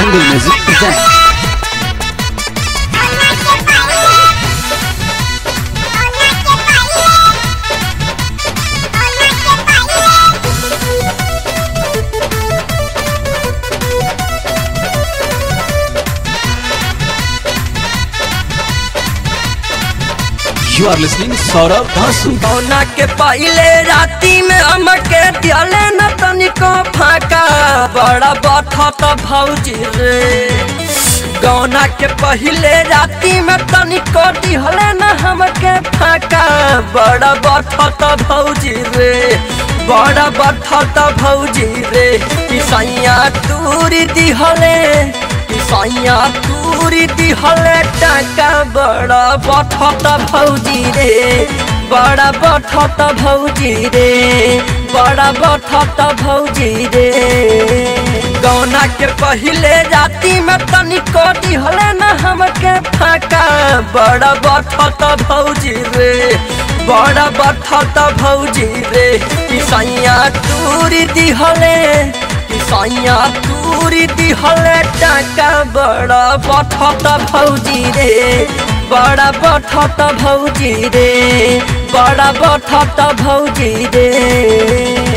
Jungle Music presents. You are listening Saurabh Dhasu. कौना के पहले राती में हमके दिले न तनिको फाका बड़ा बठत भौजी रे गौना के पहले राती में तनिको दिहले न हमके फाका बड़ा बठत भौजी रे बड़ा बठत भौजी रे ईसैया तूरी दिहले ईसैया तूरी दिहले टाका बड़ा बठत भौजी रे बड़ा बठत भौजी रे बड़ा बठत भौजी रे गौना के पहले राती में तनिको दिहले न हमके फाका बड़ा बठत भौजी रे बड़ा बठत भौजी रे ईसैया तूरी दिहले ईसैया तूरी दिहले टाका बड़ा बठत भौजी रे बड़ा बठत भौजी रे बड़ा बठत भौजी रे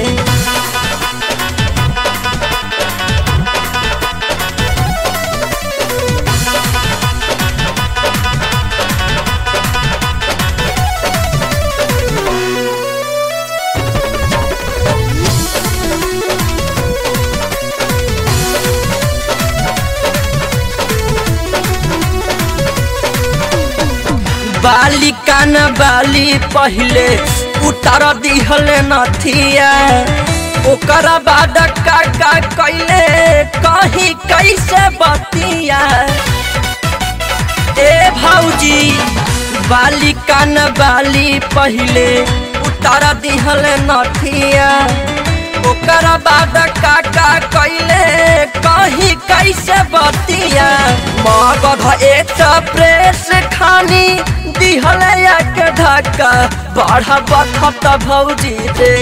बाली कान बाली पहले उतर दिहले नथिया ओकरा बाद काका कैले कहीं कैसे बतिया ए भौजी बाली कान बाली पहले उतर दिहले नथिया ओकरा बाद काका कैले कहीं कैसे बतिया मगध एक प्रेस खानी दिहले एक धक्का बड़ा बखत भौजी रे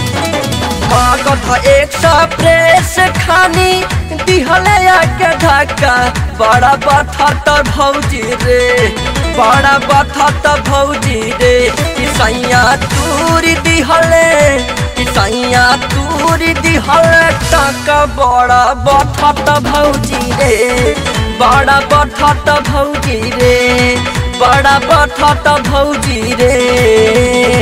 मगध एक प्रेस खानी दिहले एक धक्का बड़ा बखत भौजी रे बड़ा बखत भौजी रे ईसैया तूरी दिहले ईसैया तूरी दिहले टाका बड़ा बठत भौजी रे बड़ा बठत भौजी रे बड़ा बठत भौजी रे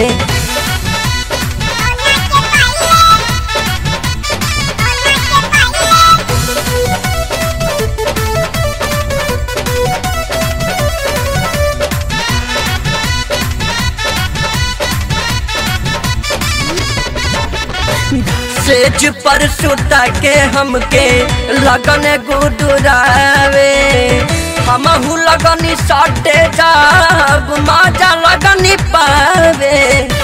सेज पर सुता के हमके लगन गुदुरावे हमहू लगनी सटे जाब माजा लगनी पावे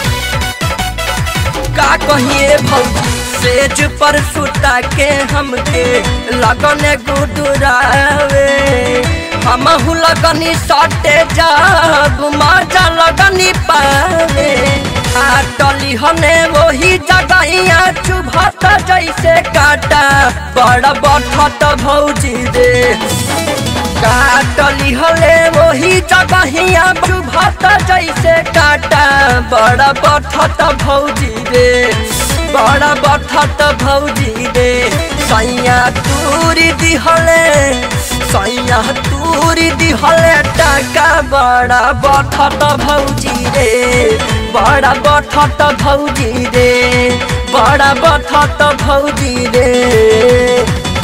का कहिए भौजी सेज पर सुता के हमके लगन गुदुरावे हमहू लगनी सटे जाब माजा लगनी पावे आटली हने वही जगहिया चुभत जैसे काटा बड़ा बठत भौजी रे काटली हले वही जगहिया चुभत जैसे काटा बड़ा बठत भौजी रे बड़ा बठत भौजी रे सैया तूरी दिहले सैया तूरी दिहले टाका बड़ा बठत भौजी रे बड़ा बठत भौजी रे बड़ा बठत भौजी रे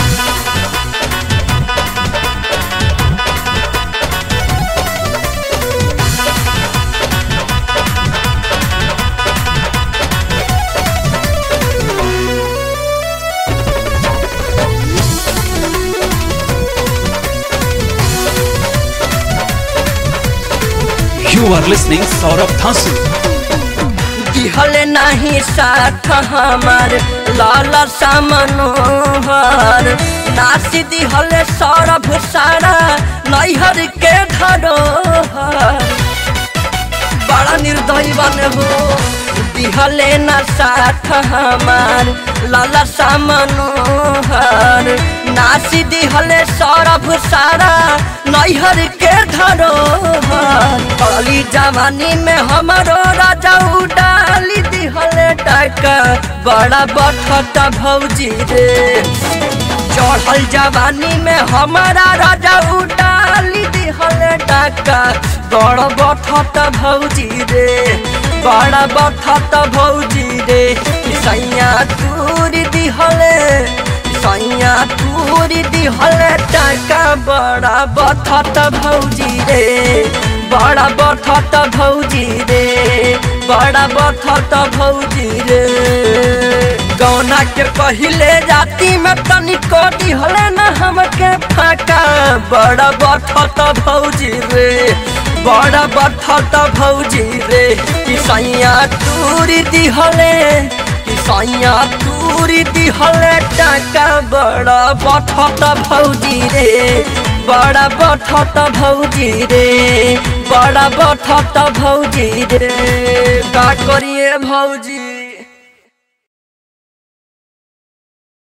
You are listening Saurabh Dhasu. दिहले नहीं साथ हमार लाला सामनोहर नासी दिहले सौरभ सारा नैहर के धरोहर बड़ा निर्दयी बने हो दिहले न साथ हमार लाला सा मनोहर नासी दिहले सरफ सारा नैहर के धरोहर कली जवानी में हमारो राजा उडाली दिहले टका बड़ा बठत भौजी रे चढ़ल जवानी में हमारा राजा उडाली दिहले टका बड़ बठत भौजी रे बड़ा बठत भौजी रे सैया तूरी दिहले सैया तूरी दिहले टका बड़ा बठत भौजी रे बड़ा बठत भौजी रे बड़ा बठत भौजी रे गौना के पहिले जाति में तनिको दिहले न हमके फाका बड़ा बठत भौजी रे बड़ा बठत भौजी रे कि सैया तूरी दिहले कि सैया तूरी दिहले टाका बड़ा बठत भौजी रे बड़ा बठत भौजी रे बड़ा बठत भौजी रे का करिए भौजी